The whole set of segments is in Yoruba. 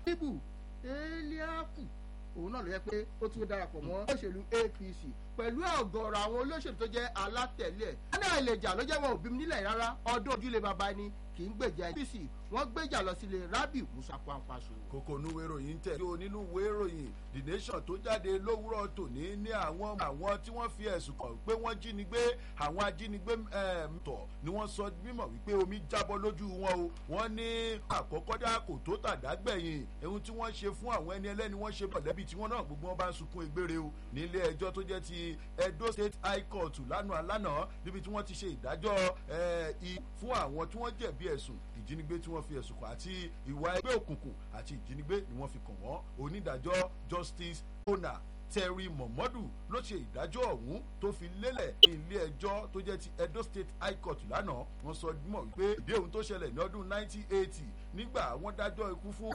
bíbù eliaku òun náà ló yẹ pé ó tún darapọ̀ mọ́ òṣèlú apc pẹ̀lú ọ̀gọ̀ọ̀rọ̀ àwọn olóṣèlú tó jẹ́ alátẹ̀lé ẹ̀. wọ́n náà lè jà ló jẹ́ wọn ò bí mi nílẹ̀ rárá ọdún ojúlé bàbá ẹni kì í gbèjà apc wọ́n gbèjà lọ sílé rabi musa kwankwaso. kókó onúwé ìròyìn tẹ̀ yóò nínú ìwé ìròyìn the nation tó jáde lówùrọ̀ tòní ní àwọn àwọn tí wọ́n fi ẹ̀sùn kàn pé wọ́n jínigbé àwọn ajínigbé tọ̀ ni wọ́n sọ mímọ̀ wípé omi jábọ́ lójú wọn o wọ́n ní àkọ́kọ́ dá kò tó tàdá gbẹ̀yìn ohun tí wọ́n ṣe fún àwọn ẹni ẹlẹ́ni wọ́n ṣe bọ̀lẹ́bí tí wọ́n náà gbogbo wọn bá ń sunkún egbére o nílé ẹjọ́ tó jẹ́ ti edo state high court lánàá lánàá níbi tí wọ́n ti ṣe ìdájọ́ fún àwọn tí wọ́n jẹ̀bi ẹ̀sùn ìjínigbé tí wọ́n fi ẹ̀sùn kàn àti ìwà ẹgbẹ́ òkùnkùn àti ìjínigbé ni wọ́n fi kàn wọ́n onídàájọ́ justice ona terry momodu ló ṣe ìdájọ́ ọ̀hún tó fi lélẹ̀ ní ilé ẹjọ́ tó jẹ́ ti edo state high court lánàá wọ́n sọ mọ̀ wípé ìdí ohun tó ṣẹlẹ̀ ní ọdún 1980 nígbà wọ́n dájọ́ ikú fún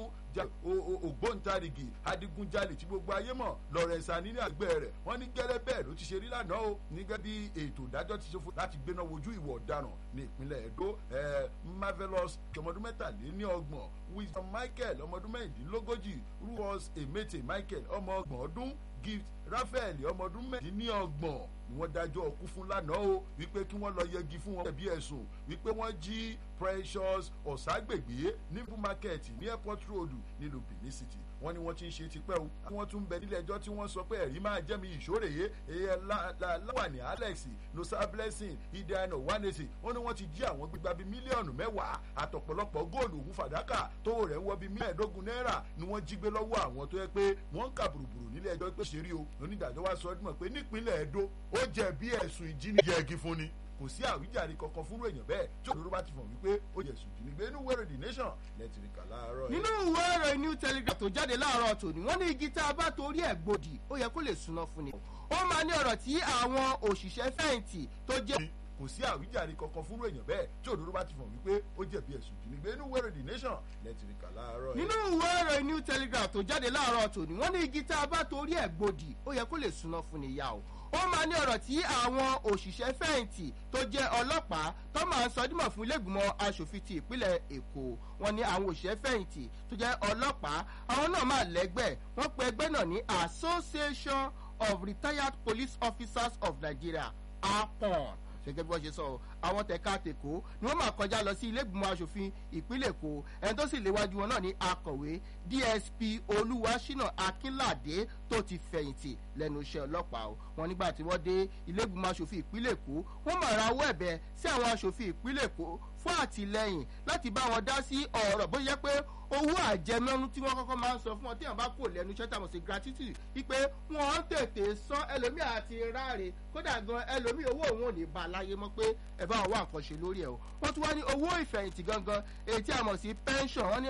ògbóǹtarìgì adigunjalè tí gbogbo ayé mọ̀ lawrence anini àgbẹ̀ rẹ̀ wọ́n ní gẹ́lẹ́ bẹ́ẹ̀ ló ti ṣe rí lánàá o nígbà bí ètò ìdájọ́ ti ṣe fún láti gbéná wojú ìwọ̀ ọ̀daràn ní ìpínlẹ̀ edo marvelous ọmọdún mẹ́tàléní ọgbọ̀n wisdom michael ọmọdún mẹ́rìndínlógójì ruos emete michael ọmọ ọgbọ̀n ọdún gift raphael ọmọ ọdún mẹ́rìndínlọ́gbọ̀n ni wọ́n dájọ́ ọkú fún lánàá o wípé kí wọ́n lọ yẹgi fún wọn bí ẹ̀sùn wípé wọ́n jí precious ọ̀ságbègbè ní market ní airport road nílùú benin city wọ́n ní wọ́n ti ń ṣe tipẹ́ o wọ́n tún bẹ nílé ẹjọ́ tí wọ́n sọ pé ẹ̀rí máa jẹ́ mi ìṣòrèyé ẹ̀yẹ láwàní alex nosa blessing ideana wanese wọ́n ní wọ́n ti jí àwọn gbígba bíi mílíọ̀nù mẹ́wàá àtọ̀pọ̀lọpọ̀ góòlù òun fàdákà tó rẹ̀ ń wọ bíi mẹ́ẹ̀ẹ́dógún náírà ni wọ́n jí gbé lọ́wọ́ àwọn tó yẹ pé wọ́n ń kà bùrùbùrù nílé ẹjọ́ pé ṣe rí o onídàájọ́ wa sọ ọdún mọ̀ pé nípínlẹ̀ edo ó jẹ̀bi ẹ̀sùn ìjínigbé ẹ̀gí fún ni kò sí àwíjàre kankan fúnrú èèyàn bẹ́ẹ̀ tí òdòdó bá ti fọ̀ wípé ó yẹ sùn ìjínigbé inú wẹ́rẹ̀ the nation lẹ́tìrìkà láàárọ̀ nínú ìwé ẹ̀rọ new telegraph tó jáde láàárọ̀ tòní wọ́n ní igi tá a bá torí ẹ̀ gbòdì ó yẹ kó lè súná fún ni. ó máa ní ọ̀rọ̀ tí àwọn òṣìṣẹ́ fẹ̀yìntì tó jẹ́ kò sí àwíjàre kankan fúnrú èèyàn bẹ́ẹ̀ tí òdòdó bá ti fọ̀ wípé ó jẹ̀bi ẹ̀sùn ìjínigbé inú wẹ́rẹ̀ the nation lẹ́tìrìkà láàárọ̀ nínú ìwé ẹ̀rọ new telegraph tó jáde láàárọ̀ tòní wọ́n ní igi tá a bá torí ẹ̀ gbòdì ó yẹ kó lè súná fún ni yá o ó máa ní ọ̀rọ̀ tí àwọn òṣìṣẹ́ fẹ̀yìntì tó jẹ́ ọlọ́pàá tó máa ń sọ dímọ̀ fún ilégbìmọ̀ asòfin ti ìpínlẹ̀ èkó wọn ní àwọn òṣìṣẹ́ fẹ̀yìntì tó jẹ́ ọlọ́pàá àwọn náà máa lẹ́gbẹ́ wọ́n pe ẹgbẹ́ náà ní association of retired police officers of nigeria apon gẹ́gẹ́ bí wọ́n ṣe sọ àwọn tẹ̀ka tèkó ni wọ́n máa kọjá lọ sí ilégbìmọ̀ asòfin ìpínlẹ̀ èkó ẹni tó sì léwájú wọn náà ní akọ̀wé dsp olúwaṣínà akínládé tó ti fẹ̀yìntì lẹ́nu iṣẹ́ ọlọ́pàá o wọn nígbà tí wọ́n dé ilégbìmọ̀ asòfin ìpínlẹ̀ èkó wọ́n máa ra owó ẹ̀bẹ̀ sí àwọn asòfin ìpínlẹ̀ èkó fún àtìlẹyìn láti bá wọn dá sí ọ̀rọ̀ bó yẹ pé owó àjẹmọ́nú tí wọ́n kọ́kọ́ máa ń sọ fún wọn tí wọ́n bá kò lẹ́nu iṣẹ́ tàbí sí gratuity wípé wọ́n ń tètè san ẹlòmíì àti ráre kódà gan ẹlòmíì owó òun ò ní bá a láyé mọ́ pé ẹ bá wà nǹkan ṣe lórí ẹ̀ o wọ́n tún wá ní owó ìfẹ̀yìntì gangan èyí tí a mọ̀ sí pension wọ́n ní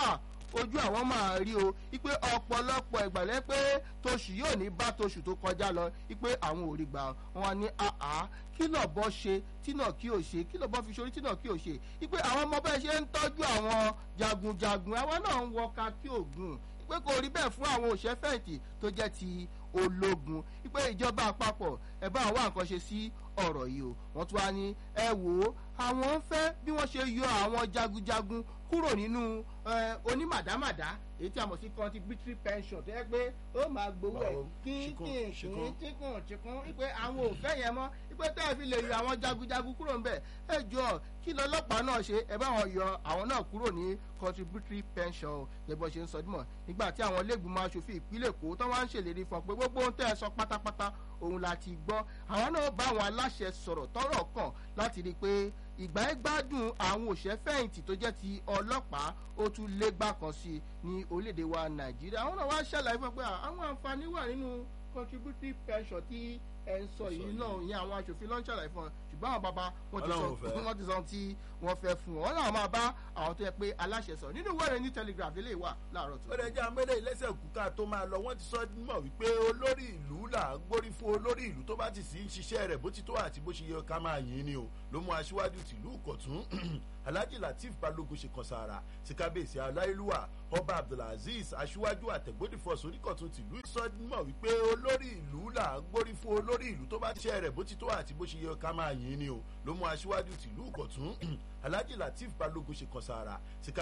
ojú àwọn máa rí o wípé ọ̀pọ̀lọpọ̀ ìgbàlẹ́ pé toṣù yóò ní bá toṣù tó kọjá lọ wípé àwọn ò rí gbà wọn ní àá kí náà bọ́ ṣe tí náà kí ò ṣe kí náà bọ́ fi ṣorí tí náà kí ò ṣe wípé àwọn ọmọ bẹ́ẹ̀ ṣe ń tọ́jú àwọn jagunjagun àwọn náà ń wọka kí ògùn pé kò rí bẹ́ẹ̀ fún àwọn òṣèfẹ̀yìntì tó jẹ́ ti ológun wípé ìjọba àpapọ̀ ẹ̀ bá àwọn nǹkan ṣe sí ọ̀rọ̀ yìí o wọ́n tún wá ní ẹ wò ó àwọn ń fẹ́ bí wọ́n ṣe yọ àwọn jagunjagun kúrò nínú onímàdámàdá èyí tí a mọ̀ sí contributory pension tó yẹ pé ó máa gbowó ẹ̀ kínkín kínkín tíkùn tíkùn wípé àwọn ò fẹ́ yẹn mọ́ wípé tẹ́ ẹ fi lè yọ àwọn jagunjagun kúrò ń bẹ̀ ẹ jọ kí lọ́lọ́pàá náà ṣe ẹ bá wọn yọ àwọn náà kúrò ní contributory pension gẹ́gẹ́ ṣe ń sọ dímọ̀ nígbà tí àwọn ilégbìmọ̀ asòfin ìpínlẹ̀ èkó tó wá ń ṣèlérí fún ọ pé gbogbo ohun tẹ́ ẹ sọ pátápátá òun la ti gbọ́ àwọn náà bá àwọn aláṣẹ sọ̀rọ̀ tọ́rọ̀ kàn láti rí i pé ìgbà ẹ gbádùn àwọn òṣẹ́ fẹ̀yìntì tó jẹ́ ti ọlọ́pàá ó tún légbà kan sí i ní orílẹ̀-èdè wa nàìjíríà àwọn náà wá ṣàlàyé fún ọ pé àwọn àǹfààní wà nínú contributory pension tí ẹ ń sọ yìí náà ìyẹn àwọn aṣòfin ló ń ṣàlàyé fún ọ ṣùgbọ́n àwọn bàbá wọn ti sọ wọn ti sọ tí wọ́n fẹ́ fún ọ wọn náà máa bá àwọn tó yẹ pé aláṣẹ sọ nínú wẹ́rẹ̀ ní telegraph lè wà láàárọ̀ tó. ó lè jẹ́ àmọ́lẹ̀ ìlẹ́sẹ̀ kúkà tó máa lọ wọ́n ti sọ mọ̀ wípé olórí ìlú là ń gbórí fún olórí ìlú tó bá ti sì ń ṣiṣẹ́ rẹ̀ bó ti tó àti bó ṣe yẹ ká máa yìn ni o ló mú aṣíwájú tìlú ìkọ̀tún alhaji latif balógun ṣe kọsàrà sí kábíyèsí aláìlúwà ọba abdulaziz aṣíwájú àtẹ̀gbọ́dìfọ̀ sóríkọ̀tún tìlú ìsọdúnmọ̀ wípé olórí ìlú là ń gbórí fún olórí ìlú tó bá ti ṣe rẹ̀ bó ti tó àti bó ṣe yẹ ká máa yìn ni o ló mú aṣíwájú tìlú ìkọ̀tún alhaji latif balógun ṣe kọsàrà sí